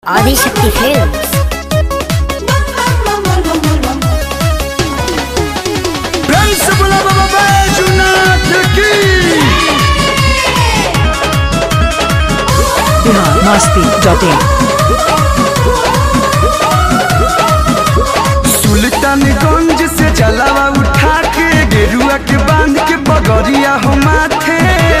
Adishakti films Principal of a Bajunat की बिहार मस्ती dot in Sultanganj से जलावा उठा के गेरुआ के बांध के बगरिया हो माथे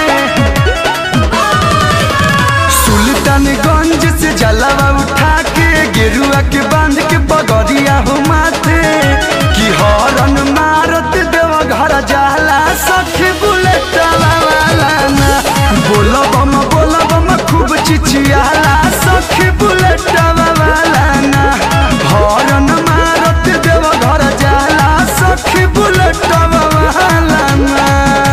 सुल्तानगंज से जलावा उठा के गेरुआ के बांध के बगरिया हो माथे कि हरन मारत देव घर जाला सखी बुलेट वाला ना बोल बम बोल बम खूब चिचियाला सखी बुलेट वाला ना हरन मारत देव घर जाला सखी बुलेट वाला ना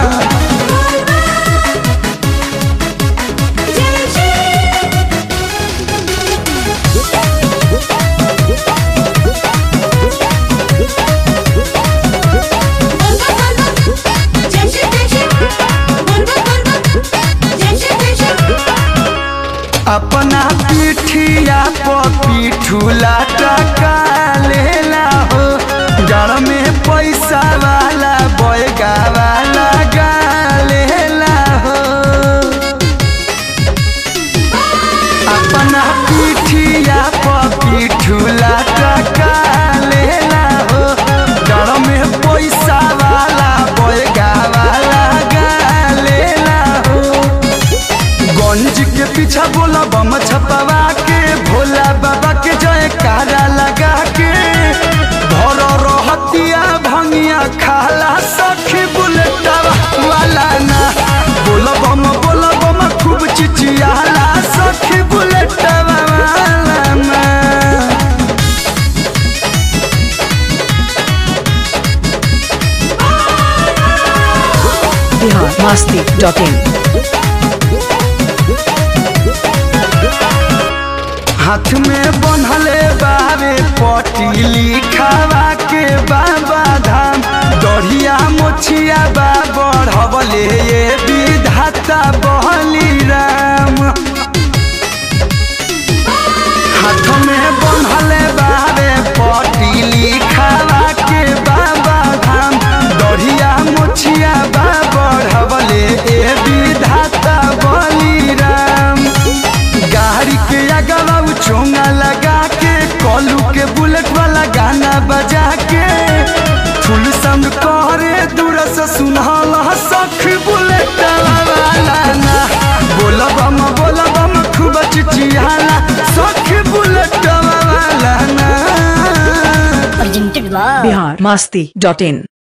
अपना पीठिया पर पीठूला टका लेला हो जड़ में पैसा वाला बैगा वाला गा लेला हो अपना पीठिया पर पीठूला टका लेला हो जड़ में पैसा वाला बैगा वाला गा लेला हो गंज के पीछा बोला बम छपवा के भोला बाबा के जय कारा लगा के भर रहतिया भंगिया खाला सखी बुलेटवा वाला ना बोला बम बोला बम खूब चिचियाला सखी बुलेटवा वाला ना बिहार मस्ती डॉट इन हाथ में बनहले बावे पटीली खावा के बाबा धाम दढ़िया मोछिया बा बढ़वले ये विधाता बहली राम हाथ में बनहले बावे पटीली खावा के बाबा धाम दढ़िया मोछिया बा बढ़वले ये विधाता बली राम गाड़ी के अगवा चोंगा लगा के कॉलू के बुलेट वाला गाना बजा के फुल साउंड करे दूर से सुनहल सख बुलेट वाला ना बोल बम बोल बम खूब चिचियाला सख बुलेट वाला ना presented by बिहार मस्ती डॉट इन